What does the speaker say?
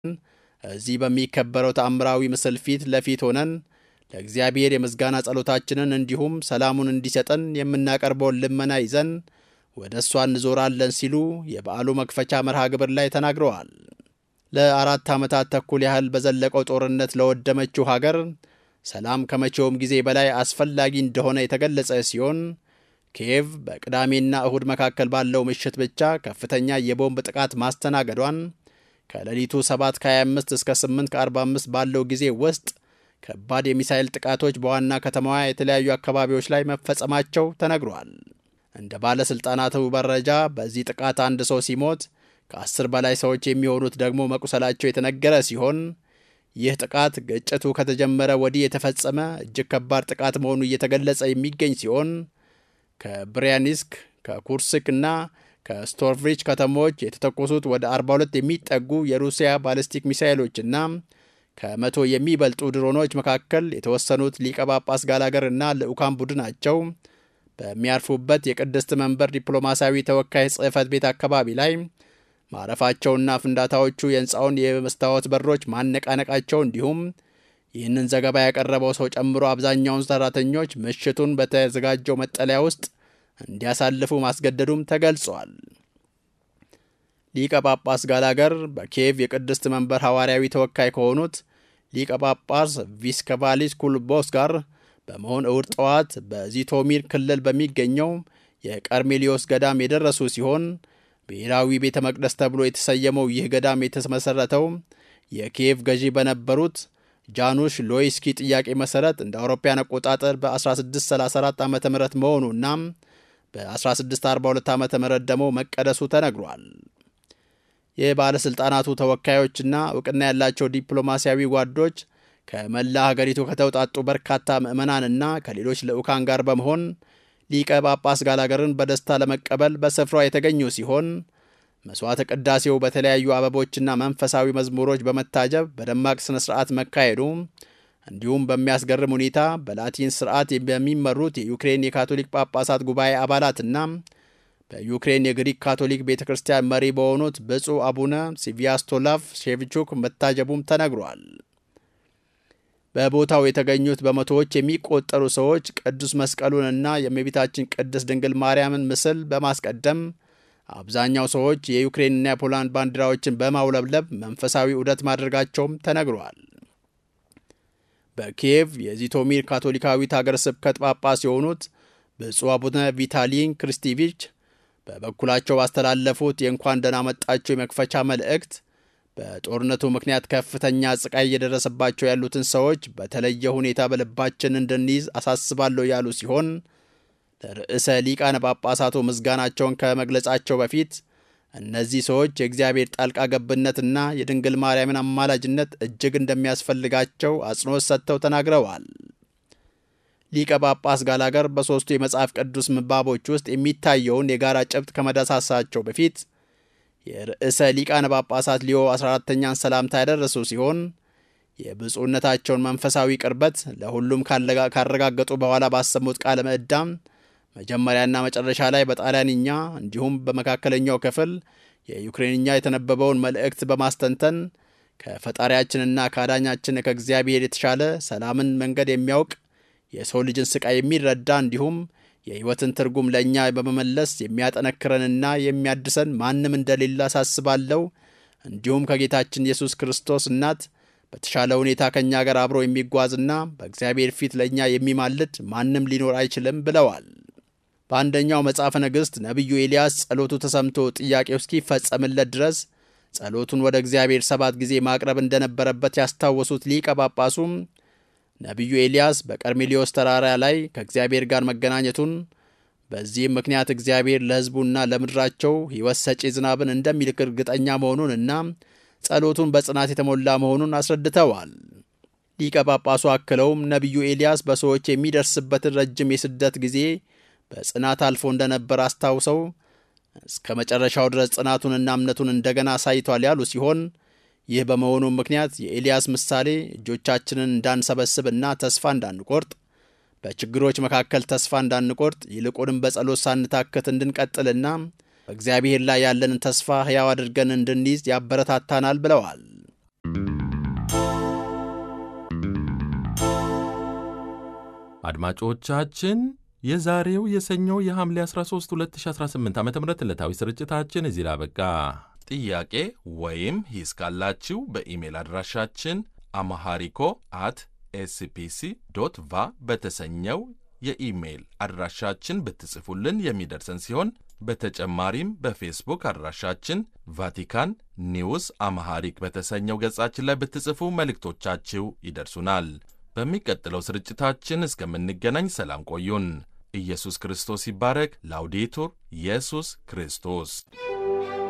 እዚህ በሚከበረው ተአምራዊ ምስል ፊት ለፊት ሆነን ለእግዚአብሔር የምስጋና ጸሎታችንን እንዲሁም ሰላሙን እንዲሰጠን የምናቀርበውን ልመና ይዘን ወደ እሷ እንዞራለን ሲሉ የበዓሉ መክፈቻ መርሃ ግብር ላይ ተናግረዋል። ለአራት ዓመታት ተኩል ያህል በዘለቀው ጦርነት ለወደመችው ሀገር ሰላም ከመቼውም ጊዜ በላይ አስፈላጊ እንደሆነ የተገለጸ ሲሆን ኪየቭ በቅዳሜና እሁድ መካከል ባለው ምሽት ብቻ ከፍተኛ የቦምብ ጥቃት ማስተናገዷን ከሌሊቱ 7 ከ25 እስከ 8 ከ45 ባለው ጊዜ ውስጥ ከባድ የሚሳይል ጥቃቶች በዋና ከተማዋ የተለያዩ አካባቢዎች ላይ መፈጸማቸው ተነግሯል። እንደ ባለሥልጣናቱ መረጃ በዚህ ጥቃት አንድ ሰው ሲሞት ከአስር በላይ ሰዎች የሚሆኑት ደግሞ መቁሰላቸው የተነገረ ሲሆን ይህ ጥቃት ግጭቱ ከተጀመረ ወዲህ የተፈጸመ እጅግ ከባድ ጥቃት መሆኑ እየተገለጸ የሚገኝ ሲሆን ከብሪያኒስክ ከኩርስክ እና ከስቶርቭሪች ከተሞች የተተኮሱት ወደ 42 የሚጠጉ የሩሲያ ባሊስቲክ ሚሳይሎችና ከመቶ የሚበልጡ ድሮኖች መካከል የተወሰኑት ሊቀ ጳጳስ ጋላገር እና ልዑካን ቡድናቸው በሚያርፉበት የቅድስት መንበር ዲፕሎማሲያዊ ተወካይ ጽሕፈት ቤት አካባቢ ላይ ማረፋቸውና ፍንዳታዎቹ የሕንፃውን የመስታወት በሮች ማነቃነቃቸው እንዲሁም ይህንን ዘገባ ያቀረበው ሰው ጨምሮ አብዛኛውን ሰራተኞች ምሽቱን በተዘጋጀው መጠለያ ውስጥ እንዲያሳልፉ ማስገደዱም ተገልጿል። ሊቀ ጳጳስ ጋላገር በኪየቭ የቅድስት መንበር ሐዋርያዊ ተወካይ ከሆኑት ሊቀ ጳጳስ ቪስከቫሊስ ኩልቦስ ጋር በመሆን እሁድ ጠዋት በዚቶሚር ክልል በሚገኘው የቀርሜሊዮስ ገዳም የደረሱ ሲሆን ብሔራዊ ቤተ መቅደስ ተብሎ የተሰየመው ይህ ገዳም የተመሠረተው የኪየቭ ገዢ በነበሩት ጃኑሽ ሎይስኪ ጥያቄ መሠረት እንደ አውሮፓያን አቆጣጠር በ1634 ዓ ም መሆኑና በ1642 ዓ ም ደግሞ መቀደሱ ተነግሯል። የባለሥልጣናቱ ተወካዮችና እውቅና ያላቸው ዲፕሎማሲያዊ ጓዶች ከመላ ሀገሪቱ ከተውጣጡ በርካታ ምዕመናንና ከሌሎች ልዑካን ጋር በመሆን ሊቀ ጳጳስ ጋላገርን በደስታ ለመቀበል በስፍራው የተገኙ ሲሆን መሥዋዕተ ቅዳሴው በተለያዩ አበቦችና መንፈሳዊ መዝሙሮች በመታጀብ በደማቅ ሥነ ሥርዓት መካሄዱ እንዲሁም በሚያስገርም ሁኔታ በላቲን ሥርዓት በሚመሩት የዩክሬን የካቶሊክ ጳጳሳት ጉባኤ አባላትና በዩክሬን የግሪክ ካቶሊክ ቤተ ክርስቲያን መሪ በሆኑት ብፁዕ አቡነ ሲቪያስቶላቭ ሼቭቹክ መታጀቡም ተነግሯል። በቦታው የተገኙት በመቶዎች የሚቆጠሩ ሰዎች ቅዱስ መስቀሉንና የእመቤታችን ቅድስት ድንግል ማርያምን ምስል በማስቀደም አብዛኛው ሰዎች የዩክሬንና የፖላንድ ባንዲራዎችን በማውለብለብ መንፈሳዊ ዑደት ማድረጋቸውም ተነግሯል። በኪየቭ የዚቶሚር ካቶሊካዊት ሀገረ ስብከት ጳጳስ የሆኑት ብፁዕ አቡነ ቪታሊን ክሪስቲቪች በበኩላቸው ባስተላለፉት የእንኳን ደህና መጣችሁ የመክፈቻ መልእክት በጦርነቱ ምክንያት ከፍተኛ ስቃይ እየደረሰባቸው ያሉትን ሰዎች በተለየ ሁኔታ በልባችን እንድንይዝ አሳስባለሁ ያሉ ሲሆን ለርዕሰ ሊቃነ ጳጳሳቱ ምስጋናቸውን ከመግለጻቸው በፊት እነዚህ ሰዎች የእግዚአብሔር ጣልቃ ገብነትና የድንግል ማርያምን አማላጅነት እጅግ እንደሚያስፈልጋቸው አጽንኦት ሰጥተው ተናግረዋል። ሊቀ ጳጳስ ጋላገር በሦስቱ የመጽሐፍ ቅዱስ ምባቦች ውስጥ የሚታየውን የጋራ ጭብጥ ከመዳሳሳቸው በፊት የርዕሰ ሊቃነ ጳጳሳት ሊዮ 14ተኛን ሰላምታ ያደረሱ ሲሆን የብፁዕነታቸውን መንፈሳዊ ቅርበት ለሁሉም ካረጋገጡ በኋላ ባሰሙት ቃለ ምዕዳም መጀመሪያና መጨረሻ ላይ በጣሊያንኛ እንዲሁም በመካከለኛው ክፍል የዩክሬንኛ የተነበበውን መልእክት በማስተንተን ከፈጣሪያችንና ከአዳኛችን ከእግዚአብሔር የተሻለ ሰላምን መንገድ የሚያውቅ የሰው ልጅን ስቃይ የሚረዳ እንዲሁም የሕይወትን ትርጉም ለእኛ በመመለስ የሚያጠነክረንና የሚያድሰን ማንም እንደሌለ አሳስባለሁ። እንዲሁም ከጌታችን ኢየሱስ ክርስቶስ እናት በተሻለ ሁኔታ ከእኛ ጋር አብሮ የሚጓዝና በእግዚአብሔር ፊት ለእኛ የሚማልድ ማንም ሊኖር አይችልም ብለዋል። በአንደኛው መጽሐፈ ነገሥት ነቢዩ ኤልያስ ጸሎቱ ተሰምቶ ጥያቄው እስኪፈጸምለት ድረስ ጸሎቱን ወደ እግዚአብሔር ሰባት ጊዜ ማቅረብ እንደነበረበት ያስታወሱት ሊቀ ጳጳሱም ነቢዩ ኤልያስ በቀርሜሊዮስ ተራራ ላይ ከእግዚአብሔር ጋር መገናኘቱን በዚህም ምክንያት እግዚአብሔር ለሕዝቡና ለምድራቸው ሕይወት ሰጪ ዝናብን እንደሚልክ እርግጠኛ መሆኑንና ጸሎቱን በጽናት የተሞላ መሆኑን አስረድተዋል። ሊቀ ጳጳሱ አክለውም ነቢዩ ኤልያስ በሰዎች የሚደርስበትን ረጅም የስደት ጊዜ በጽናት አልፎ እንደነበር አስታውሰው እስከ መጨረሻው ድረስ ጽናቱንና እምነቱን እንደገና አሳይቷል ያሉ ሲሆን ይህ በመሆኑም ምክንያት የኤልያስ ምሳሌ እጆቻችንን እንዳንሰበስብና ተስፋ እንዳንቆርጥ በችግሮች መካከል ተስፋ እንዳንቆርጥ ይልቁንም በጸሎት ሳንታከት እንድንቀጥልና በእግዚአብሔር ላይ ያለንን ተስፋ ሕያው አድርገን እንድንይዝ ያበረታታናል ብለዋል። አድማጮቻችን የዛሬው የሰኞው የሐምሌ 13 2018 ዓ ም ዕለታዊ ስርጭታችን እዚህ ላይ አበቃ። ጥያቄ ወይም ሂስ ካላችሁ በኢሜል አድራሻችን አማሃሪኮ አት ኤስፒሲ ዶት ቫ በተሰኘው የኢሜይል አድራሻችን ብትጽፉልን የሚደርሰን ሲሆን በተጨማሪም በፌስቡክ አድራሻችን ቫቲካን ኒውስ አማሃሪክ በተሰኘው ገጻችን ላይ ብትጽፉ መልእክቶቻችሁ ይደርሱናል። በሚቀጥለው ስርጭታችን እስከምንገናኝ ሰላም ቆዩን። ኢየሱስ ክርስቶስ ይባረክ። ላውዴቱር ኢየሱስ ክርስቶስ